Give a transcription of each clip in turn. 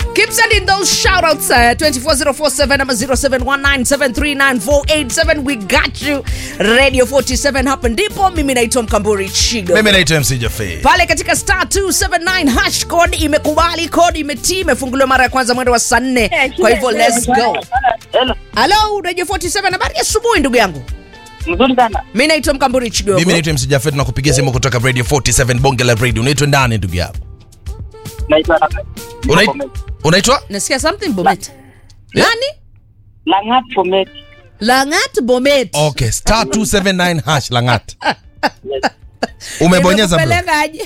Keep sending those shout outs uh, 24047 ama 0719739487 we got you radio 47 hapa ndipo mimi naitwa mkamburi chigo mimi naitwa mc Jaffe. pale katika star 279 hash code imekubali code imetii imefunguliwa mara ya kwanza mwendo wa saa nne kwa hivyo let's go Hello. halo radio 47 habari ya asubuhi ndugu yangu Mzuri sana. mi naitwa mkamburi chigogo mimi naitwa mc Jaffe, tunakupigia simu kutoka radio 47 bonge la radio unaitwa ndani ndugu yangu Naitwa Unait- unaitwa nasikia something bomet nani Langat Fomet. langat bomet okay star 279 hash langat umebonyeza bro Nimekupeleka aje?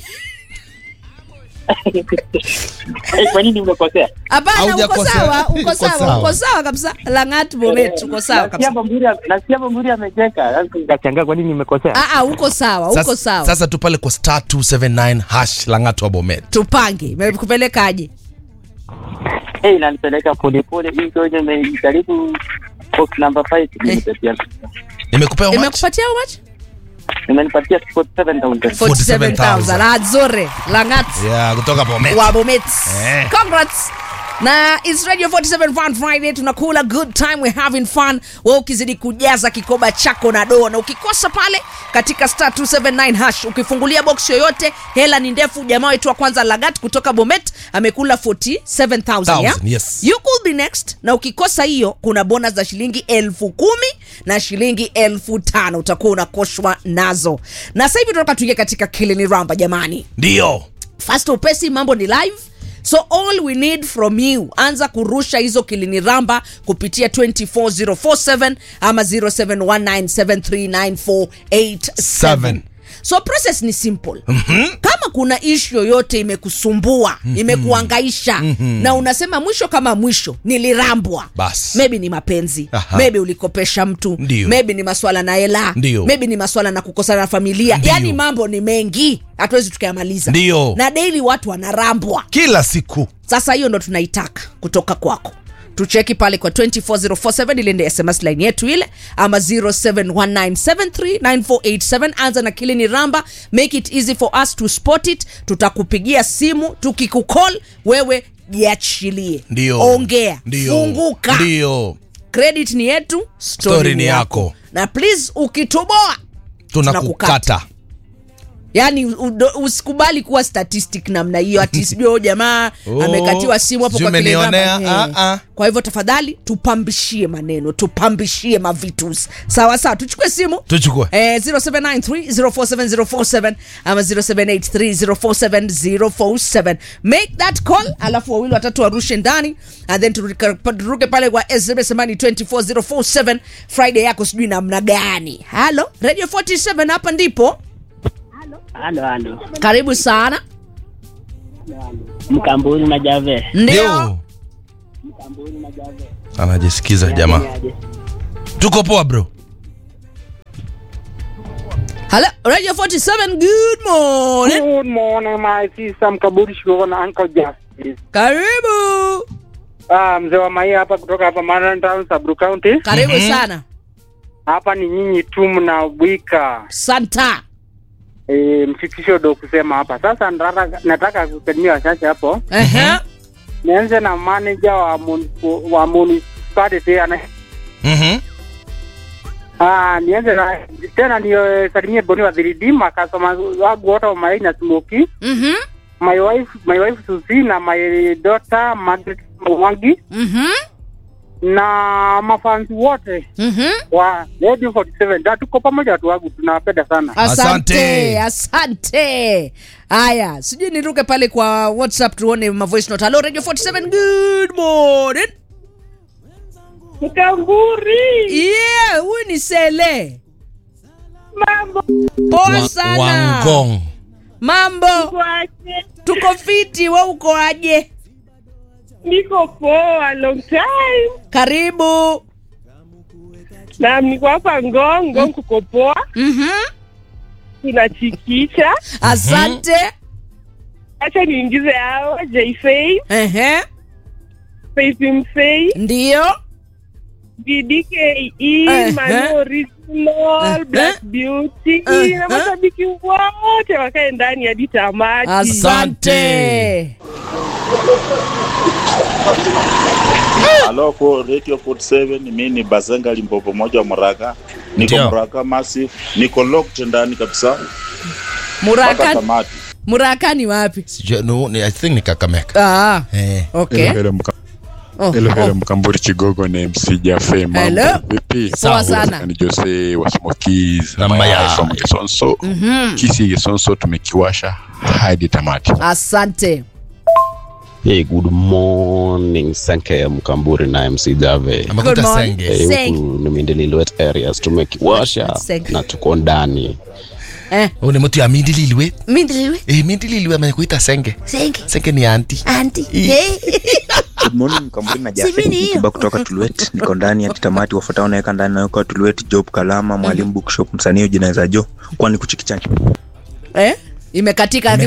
Eh, Kwa nini umekosea? hapana uko Haujakosea. sawa uko Uko sawa sawa. uko sawa kabisa langat bomet uko sawa Nasikia kabisa Bamburi nasikia Bamburi amecheka. Sasa nikashangaa kwa nini nimekosea. Ah, ah, uko sawa uko sasa, sawa sasa tu pale kwa star 279 hash langat wa bomet tupange imekupeleka aje Eh, inanipeleka pole pole hii ndio nimejaribu box number 5 nimenipatia. nimekupea how much? imekupatia how much Imenipatia 47000. 47000 ah nzuri langat yeah kutoka bomet wa bomet Eh. congrats na its radio 47 fun friday tunakula good time we having fun we ukizidi kujaza kikoba chako na doa na ukikosa pale katika star 279 hash ukifungulia box yoyote hela ni ndefu jamaa wetu wa kwanza lagat kutoka bomet amekula 47000 yeah? yes. you could be next na ukikosa hiyo kuna bonus za shilingi elfu kumi na shilingi elfu tano utakuwa unakoshwa nazo na sasa hivi tunataka tuingie katika kilini ramba jamani ndio fast upesi mambo ni live so all we need from you anza kurusha hizo kilini ramba kupitia 24047 ama 0719739487 so process ni simple mm-hmm. kama kuna ishu yoyote imekusumbua mm-hmm. imekuangaisha mm-hmm. na unasema mwisho kama mwisho nilirambwa Bas. maybe ni mapenzi Aha. maybe ulikopesha mtu Ndio. maybe ni maswala na hela Ndio. maybe ni maswala na kukosana na familia Ndio. yani mambo ni mengi hatuwezi tukayamaliza Ndio. na daily watu wanarambwa kila siku sasa hiyo ndo tunaitaka kutoka kwako tucheki pale kwa 24047 ile ndio sms line yetu ile ama 0719739487 anza na kile ni ramba make it easy for us to spot it tutakupigia simu tukikucall wewe jiachilie ndio ongea ndio funguka ndio credit ni yetu story, Story ni yako. na please ukitoboa tunakukata yaani udo- usikubali kuwa statistic namna hiyo ati sijui huyo jamaa Oh, amekatiwa simu hapo sijui kwa kile umenionea, namba. Eh. ah, ah. kwa hivyo tafadhali tupambishie maneno tupambishie mavitus sawa sawa tuchukue simu tuchukue Eh, 0793047047 ama 0783047047 make that call alafu wawili watatu warushe ndani and then turuke turuke pale kwa sms amani 24047 friday yako sijui namna gani halo radio 47 hapa ndipo Halo halo. karibu sana Mkamburi na Jave. ndio anajisikiza jamaa tuko poa bro Hello, Radio 47, good morning. Good morning, my sister Mkaburi Shikoko na Uncle Justice. Karibu. Ah, mzee wa Maia hapa kutoka hapa Maran Town, Sabru County. Karibu Mhm. sana. Hapa ni nyinyi tu mnawika Santa. e, mfikisho do kusema hapa. Sasa nataka, nataka kusalimia wachache hapo. Ehe. Nianze na manager wa munipo- wa municipality ana Mhm. Ah, nianze na tena niyo salimie Boni wa 3D makasoma wangu wote wa Maia na Smoky. Mhm. My wife, my wife Susi na my daughter Margaret Mwangi Mhm. na mafansi wote Mhm. wa Radio 47 da tuko pamoja watu wangu tunawapenda sana Asante. Asante. Asante. Haya, sijui niruke pale kwa WhatsApp tuone ma voice note. Hello Radio 47, good morning. Mkamburi Yeah, huyu ni Sele. mambo Poa Wa- sana. wangong Mambo. kwaje Tuko fiti, wewe uko aje? niko poa long time Karibu. na niko hapa ngongo kuko poa Mhm. tunachikisha Asante. acha niingize hao jfei Ehe. Faith Msei Ndio. BDKE Eh, Manu eh. Original Eh, Black Beauty eh, na mashabiki wote wakae ndani hadi tamati Asante. Halo kwa Radio 47 mimi ni Bazenga Limpopo moja wa Muraka. Niko Ndio. Muraka Massive. Niko locked ndani kabisa mpaka Muraka, tamati. Muraka ni wapi? Sijui, no, ni- I think ni Kakamega. Ah, Eh. okay. Hello, mka- Oh, hello, oh. hello, Mkamburi Chigogo ni MC Jafe. Mambo Hello. vipi? Poa sana. Ni Jose wa Smokies Na na Mayai. Mayai from Kisonso. Kisi Kisonso tumekiwasha hadi tamati. Asante. Hey, good morning Sanke Mkamburi na MC Jave. Good Amekuta morning. senge. Eh, Seng. huku ni Mindililwet areas tumekiwasha Seng. na tuko ndani. Eh, Huyu ni mtu ya Mindililwe. mindiliwe. Eh, Mindililwe amekuita senge. Senge. Senge ni anti. Anti. I- Eh. Good morning Mkamburi na Si Jafet mimi hiyo. Kiba kutoka Tulwet. Niko ndani ya tamati wafuatao naweka ndani naweka Tulwet Job Kalama Mwalimu Bookshop msanii jina za Jo kwani kuchikichani. Eh? Imekatika